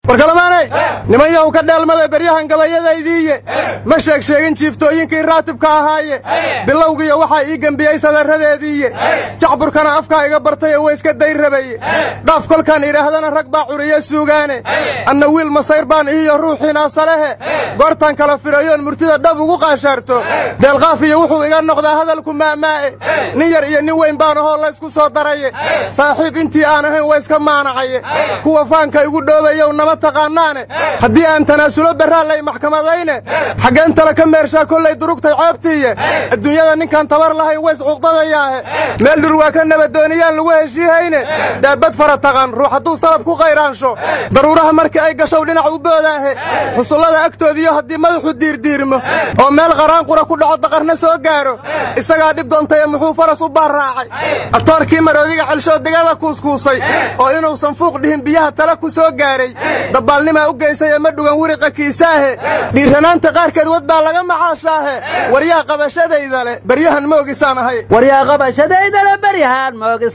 warkalamaanay niman yahu ka dheelmada beryahan gabayadaydiiye ma sheeg sheegin jiiftooyinkii raatibka ahaaye bilowgiiyo waxaa ii gembiyey sadarradeediiye jacburkana afkaa iga bartayo way iska day rabaye dhaaf kolkaan idhaahdana rag baa curiye suugaane anna wiil masayr baan ihiyo ruuxiinaasalehe goortaan kala firayoon murtida dhab ugu qaashaarto deelqaaf iyo wuxuu iga noqdaa hadalku maamaa'e nin yar iyo nin weyn baan ahoo laysku soo daraye saaxiib intii aan ahayn waa iska maanacaye kuwa faanka igu dhoobayow nama taqaanaane haddii aan tanaasulo berraallay maxkamadayne xaggeen tale ka meershaa kollay durugtay ceebtiiye adduunyada ninkaan tabar lahayn ways cuqdadayaahe meel dhur waa ka nabadooniyaan lagu heshiihayne daabad fara taqan ruux hadduu salab ku qayraansho daruuraha markii ay gashow dhinac u boodaahe xusullada agtoodiiyo haddii madaxu diirdiirmo oo meel qaraanqura ku dhaco daqarna soo gaaro isagaa dhib doontaye muxuu faras u baarraacay atoorkii maroodiga celshood digada kuuskuusay oo inuusan fuuq dhihin biyaha tala ku soo gaaray dabbaalnimaa u geysaya ma dhugan wiriqa kiisaahe dhiirranaanta qaarkeed wad baa laga macaashaahe waryaa qabashadayda leh beryahan ma ogisaan ahay waryaa qabashadaydale beryahaan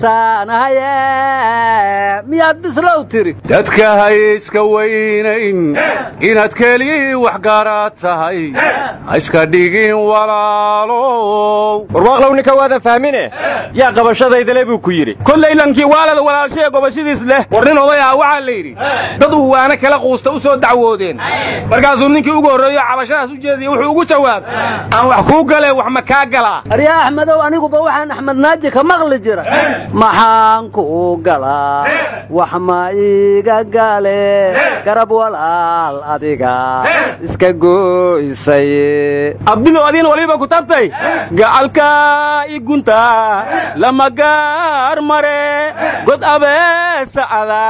moogisaanahaye miyaad bislow tiri dadka hay iska weynayn inaad keliyii waxgaaraad tahay ha iska dhigin walaalow warwaaqlow ninka waadan fahmine yaa qabashadaydale buu ku yidhi kollay lankii waalada walaalshaya gobashadiis leh war nin oday ah waxaa la yidhi dad uu waana kala quusta u soo dacwoodeen markaasuu ninkii ugu horreeyo cabashadaas u jeediye wuxuu ugu jawaab aan wax kuu galee wax ma kaa galaa aryaa axmedow aniguba waxaan axmed naaji ka maqli jira maxaan kuu galaa wax ma iiga gale garab walaal adiga iska gooysay abdilo adiin waliba ku tabtay gacalka igunta lama gaar mare god abeesacada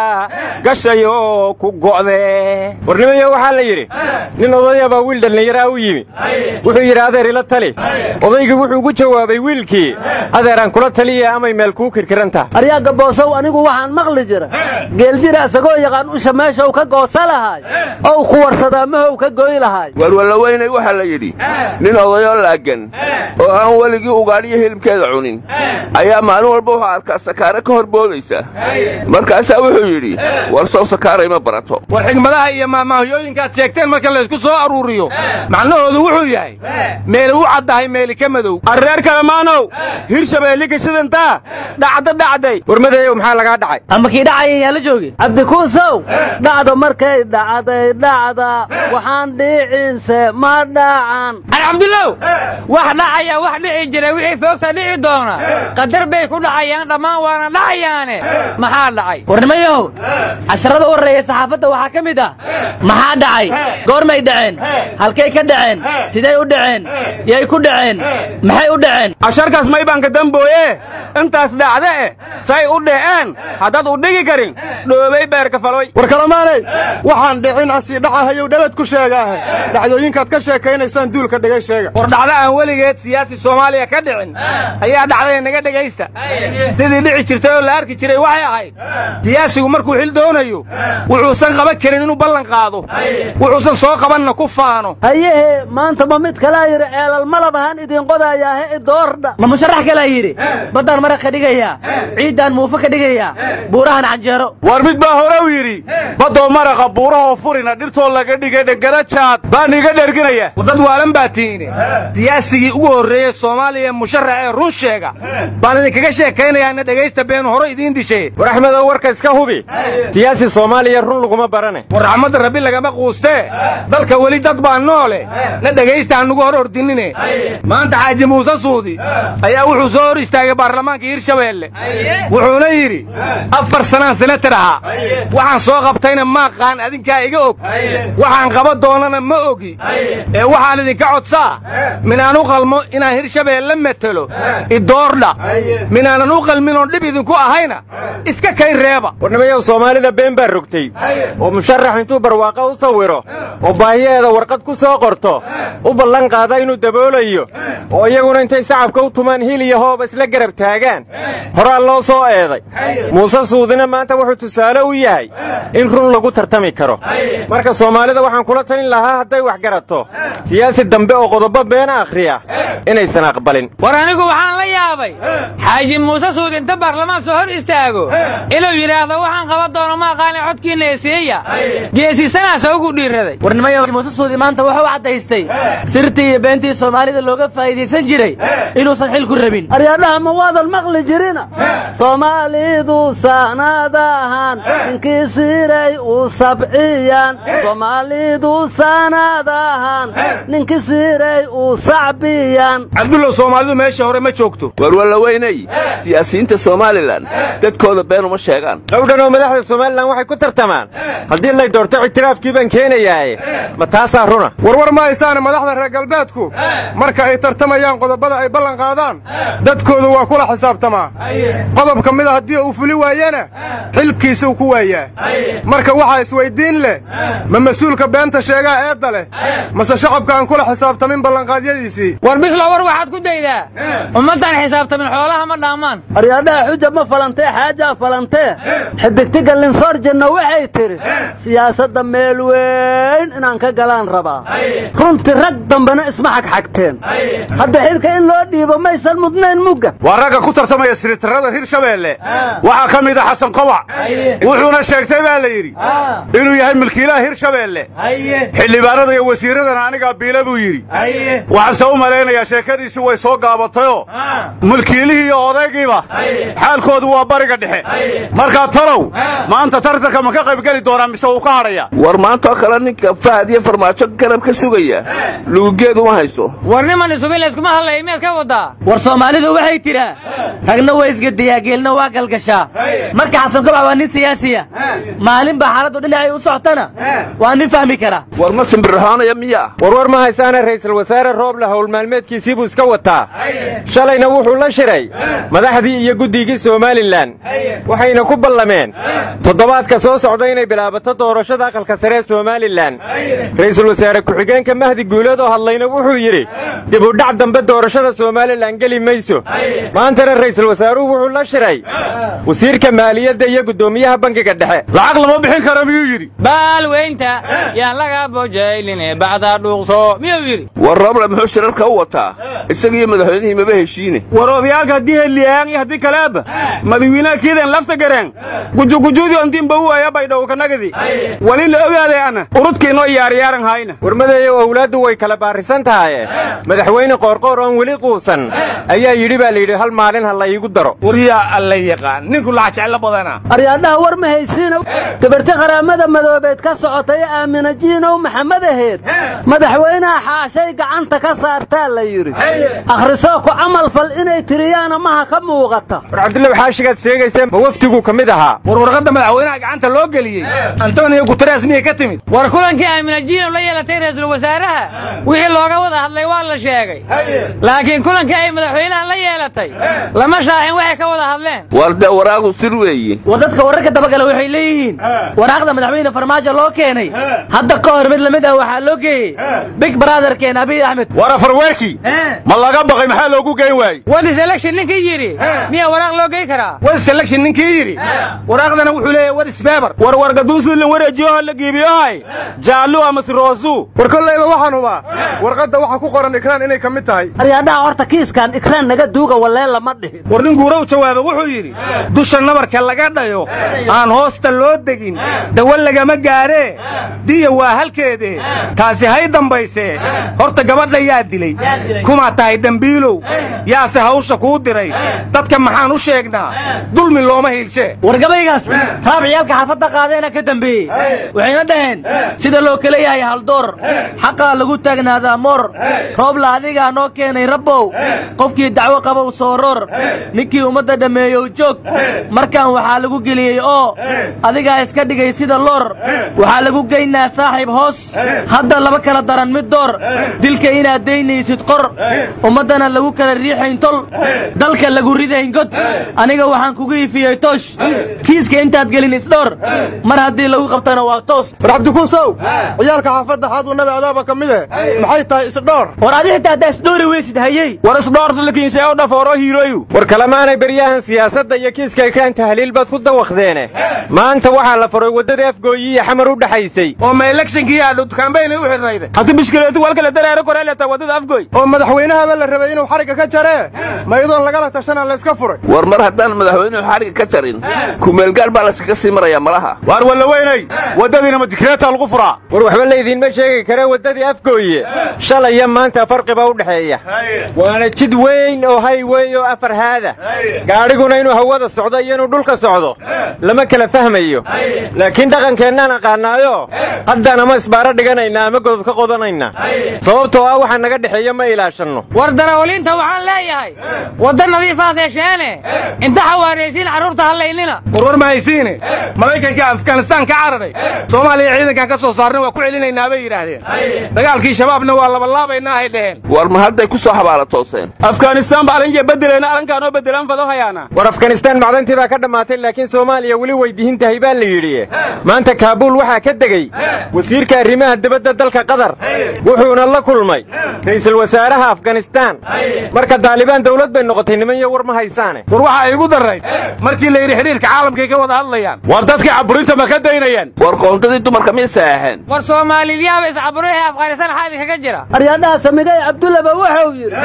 gashayo ku go'de warnimayo waxaa la yidhi nin odaya baa wiil dhallinyaraa u yimi wuxuu yidhi adeer ila tali odaygii wuxuu ugu jawaabay wiilkii adeeraan kula taliya amay meel kuu kirkirantah aryaa gaboosow anigu waxaan maqli jira geeljira isagoo yaqaan usha meeshaw ka goosa lahaay ow ku warsadaa mahow ka goy lahaay warwallaweynay waxaa la yidhi nin odayoo laagan oo aan weligii ugaadhiyo hilibkeeda cunin ayaa maalin walba wuxuu arkaa sakaare ka hor boodaysa markaasaa wuxuu yidhi war sow sakaaray ma barato war xigmadaha iyo maahmaahyooyinkaad sheegteen marka laysku soo aruuriyo macnahoodu wuxuu yahay meeli u caddahay meeli ka madow arreer kalemaanow hirshabeelli gashadantaa dhacda dhacday warmadeeyow maxaa lagaa dhacay ama kii dhacaya yaa la joogi cabdikuusow dhacda markay dhacday dhacda waxaan dhiicinse ma dhacan alxamdulow wax dhacaya wax dhici jira wixii foogta dhici doona qadar bay ku dhacayaan dhammaan waana dhacayaane maxaa dhacay warnimayahow casharada u horreeya saxaafadda waxaa ka mid ah maxaa dhacay goormay dhaceen halkay ka dhaceen siday u dhaceen yay ku dhaceen maxay u dhaceen casharkaas maybaanka dambooye intaas dhacde eh say u dhaceen haddaad u dhigi karin dhoobay beerka faloy warkalamaanay waxaan dhicin asii dhacahayow dhalad ku sheegaahe dhacdooyinkaad ka sheekaynaysaan duulka dhigay sheega war dhacdo aan weligeed siyaasi soomaaliya ka dhicin ayaa dhacday naga dhegaysta sidii dhici jirtay oo la arki jiray waxay ahayd siyaasigu markuu xil doonayo wuxuusan qaban karin inuu ballan qaado wuxuusan soo qabanna ku faano hayehe maanta ma mid kalaa yidhi ceelal malab ahaan idin qodayaahe idoordha ma musharax kalaa yidhi baddaan maraq ka dhigayaa ciiddaan muufo ka dhigayaa buurahan canjeero war mid baa hore u yidhi baddoo maraqa buurahoo furina dhirtoo laga dhigay dhangana jaad baan iga dherginaya dad waalan baa tiine siyaasigii ugu horreeyey soomaaliya musharax ee run sheega baan idinkaga sheekaynayaana dhegaysta beenu hore idiin dishay war axmedow warka iska hubi siyaasi soomaaliya run laguma barane war raxmadda rabbi lagama quustee dalka weli dad baa noole na dhegaysta hanugu hor ordinine maanta xaaji muuse suudi ayaa wuxuu soo hor istaagay baarlamaanka hirshabeelle wuxuuna yidhi afar sanaan senatar ahaa waxaan soo qabtayna maaqaan adinkaa iga og waxaan qaba doonana ma ogi ee waxaan idinka codsaa minaan u qalmo inaan hirshabeelle metelo idoordha minaanan u qalmin oon dhib idinku ahayna iska kayn reeba warnimayow soomaalida been baa rogtay oo musharax intuu barwaaqo u sawiro oo baahiyeeda warqad ku soo qorto u ballan qaada inuu daboolayo oo iyaguna intay sacabka u tumaan hil iyo hooba isla garab taagaan wadaagaan horaa loo soo eeday muuse suudina maanta wuxuu tusaale u yahay in run lagu tartami karo marka soomaalida waxaan kula talin lahaa hadday wax garato siyaasi dambe oo qodobo beena akhriya inaysan aqbalin war anigu waxaan la yaabay xaaji muuse suud inta baarlamaan soo hor istaago inuu yidhaahdo waxaan qaban doono ma aqaani codkiinna eseeya geesisanaasa ugu dhiiraday warnimaya muuse suudi maanta wuxuu caddaystay sirtii iyo beentii soomaalida looga faa'iidaysan jiray inuusan xil ku rabin aryadhaha ma waadan maqli jirina soomaalidu sanadahan ninkii siray u sabciyaan soomaalidu sanadahan ninkii siray u sacbiyaan cabdullow soomaalidu meesha hore ma joogto war wallaweynay siyaasiyiinta somalilan dadkooda been uma sheegaan dhowdhan oo madaxda somalilan waxay ku tartamaan haddii lay doorto ictiraafkii baan keenayaaye ma taasaa runa warwar ma haysaane madaxda reer galbeedku marka ay tartamayaan qodobada ay ballan qaadaan dadkoodu waa kula xisaabtamaa qodob ka mida haddii uu fuli waayena xilkiisuu ku waayaa marka waxaa isweyddiin leh ma mas-uulka beenta sheegaa eedda leh mase shacabka aan kula xisaabtamin ballanqaadyadiisii war bisla war waxaad ku daydaa ummaddan xisaabtamin xoolaha ma dhaamaan aryadhaha xuja ma falantee xaajaa falantee xidigtiga linsoorjanna waxay tidhi siyaasadda meel weyn inaan ka galaan rabaa runtii rag dambena isma xagxagteen hadda xilka in loo dhiibo maysan mudnayn mugga waa ragga ku tartamaya siritarrada hirshabeelle waxaa ka mid a xasan kobac wuxuuna sheegtay baa la yidhi inuu yahay milkiilaha hirshabeelle xildhibaanada iyo wasiirradana anigaa biila buu yidhi waxaanse u malaynayaa sheekadiisi way soo gaabatayoo mulkiilihii iyo odaygiiba xaalkoodu waa bariga dhexe markaa talow maanta tartanka ma ka qaybgeli doonaa mise wuu ka hadhayaa war maantaoo kale ninka fahad iyo farmaajo garab ka sugaya lugugeedu ma hayso war niman isubi layskuma hadlaya miyaad ka waddaa war soomaalidu waxay tidhaa ragna waa isgediyaa geelna waa galgashaa marka xasan kobac waa nin siyaasiya maalin baa xaaladdu dhinacay u soctana waa nin fahmi kara war ma simbirrahoonaya miyaa warwar ma haysaana ra'iisul wasaare rooble howl maalmeedkiisii buu iska wataa shalayna wuxuu la shiray madaxdii iyo guddigii somalilan waxayna ku ballameen toddobaadka soo socda inay bilaabato doorashada aqalka sare ee somalilan ra'iisul wasaare ku-xigeenka mahdi guuleed oo hadlayna wuxuu yidhi dib u dhac dambe doorashada somalilan geli mayso maantana ra'iisul wasaaruhu wuxuu la shiray wasiirka maaliyadda iyo guddoomiyaha bangiga dhexe lacag lama bixin kara miyuu yidhi baalweynta yaan laga bojayline bacdaa dhuuqso miyuu yidhi war roble muxuu shirarka u wataa isagiiyo madaxweynihii maba heshiine war odayaalka haddii hedliyaan iyo haddii kaleaba madawiinaha kiidan lafta gareen gujugujuudi ontiinba u aya baydhow kanagadi wali la ogaaday ana urudkiinoo iyaaryaaran hayna warmadeeyow owlaaddu way kala baarisan tahaye madaxweyne qoorqoor oon weli quusan ayaa yidhi baa layidhi hal maalin ha la iigu daro waryaa alla yaqaan ninku laxa jeclo badana aryadhaha war ma haysiina gabarti qaraamada madoobeed ka socotay aamina jiinow maxamed aheed madaxweynaha xaashay gacanta ka saartaa la yidhi akhrisoo ku camal fal inay tiriyaana maha ka muuqata war cabdullaw xaashigaad sheegaysa ma wafdiguu ka mid ahaa war warqadda madaxweynaha gacanta loo geliyey antoniyo guteres miyay ka timid war kulankii aamina jiinow la yeelatay ra'iisul wasaaraha wixii looga wada hadlay waa la sheegay laakiin kulankii ay madaxweynaha la yeelatay lama shaaxin waxay ka wada hadleen war dee waraagu sir weeye war dadka wararka dabagala waxay leeyihiin waraaqda madaxweyne farmaajo loo keenay hadda ka hor mid lamid ah waxaa loo geeyey big brotherkeen abiy axmed war afarweerkii ma laga baqay maxaa loogu geyn waayey wadis election ninkii yidhi miyaa waraaq loo gey karaa wadis election ninkii yidhi waraaqdana wuxuu leeyahay wadis beber war wargaduusulan wareejiyoho la giibiyohay jaallu amase roosu war kollayba waxaan hubaa warqadda waxa ku qoran ikraan inay ka mid tahay aryadhaha horta kiiskan ikraan naga duuga wallee lama dhihin war nin guuraw jawaaba wuxuu yidhi dusha nabarka laga dhayo aan hoosta loo degin dawa lagama gaaree diya waa halkeede taasi hay dambaysee horta gabadha yaa dilay kumaa tahay dembiilow yaase hawsha kuu diray dadka maxaan u sheegnaa dulmi looma hiilshee war gabaygaas raab ciyaalka xaafadda qaadeena ka dambeeyey waxayna dhaheen sida loo kala yahay haldoor xaqaa lagu taagnaadaa moor roobla adigaa noo keenay rabbow qofkii dacwo qabow soo roor ninkii ummadda dhammeeyow joog markan waxaa lagu geliyey oo adigaa iska dhigay sida loor waxaa lagu geynaa saaxiib hoos hadda laba kala daran mid door dilka inaad daynaysid qor ummaddana lagu kala riixayn tol dalka lagu ridayn god aniga waxaan kugu ifiyey toosh kiiska intaad gelin isdhoor mar haddii lagu qabtana waa toos war cabdikuusow ciyaalka xaafadda xaadu nabi adaaba ka mid eh maxay tahay isdhoor war adi xitaa haddaa isdhoori weysid hayey war isdhoorta lakiinshee u dhafooro hiirooyu war kalemaanay beryahan siyaasadda iyo kiiska ekaan tahliil baad ku dawaqdeene maanta waxaa la faray waddadii afgooyi iyo xamar u dhaxaysay oo ma elekshnkii aadhut kambaynay u xidhnayde hadda bishkileetu walkale dareero koreeleta waddada afgooy oo madaxweynahaba la rabay inuu xarigga ka jaree ma iyadoon lagala tashanaa layska furay war mar haddaan madaxweynuhu xadhigga ka jarin kumeelgaar baa layskaga sii marayaa malaha waar wallaweynay waddadiina ma dikreetaa lagu furaa war waxba laydiinma sheegi karee waddadii afgooye shalay iyo maanta farqiba u dhexeeya waana jid weyn oo haywey oo afar haada gaadhiguna inuu hawada socdo iyo inuu dhulka socdo lama kala fahmayo laakiin dhaqankeennaan aqaannaayo haddaan ama isbaaro dhiganaynaa ama godod ka qodanaynaa sababtoo ah waxa naga dhexeeya ma ilaashanno war darawaliinta waxaan leeyahay wadda nadiifaad hesheene inta xawaaraysiin carruurta hallaynina warwar ma haysiine maraykanka afganistaan ka cararay soomaaliya ciidankan ka soo saarna waa ku celinaynaa bay yidhaahdeen dagaalkii shabaabna waa labalaabaynaa hay dheheen war ma hadday ku soo xabaala tooseen afghanistaan ba arinje bedelayna arrinkaanoo bedelaan fado hayaana war afganistaan macdantii baa ka dhammaatay laakiin soomaaliya weli weydihin tahay baa la yidhi maanta kaabuul waxaa ka degey wasiirka arrimaha dibadda dalka qatar wuxuuna la kulmay ra'iisul wasaaraha afganistaan marka daalibaan dawlad bay noqotay niman iyo war ma haysaane war waxaa igu darrayd markii la yidhi xidhiirka caalamkay ka wada hadlayaan war dadkii caburinta ma ka daynayaan war qoondadii dumarka miyay saxeexeen war soomaaliyaaba iscaburay ee afghanistaan xaadi kaga jira aryaadhaha samidey cabdullaba wuxuu yidhi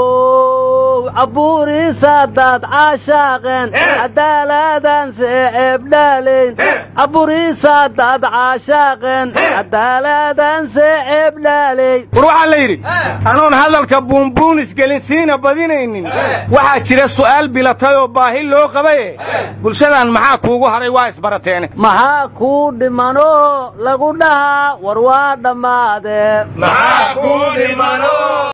how caburiisadaad caashaaqeen cadaaladaan seeceebdhaalayn caburiisadaad caashaaqeen cadaaladaan seeceebdhaalayn war waxaa la yidhi anoon hadalka buunbuunis gelin siina badinaynin waxaa jira su'aal bilatay oo baahi loo qabaye bulshadan maxaa kuugu hadhay waa isbarateene maxaa kuu dhimanoo lagu dhahaa war waa dhammaadee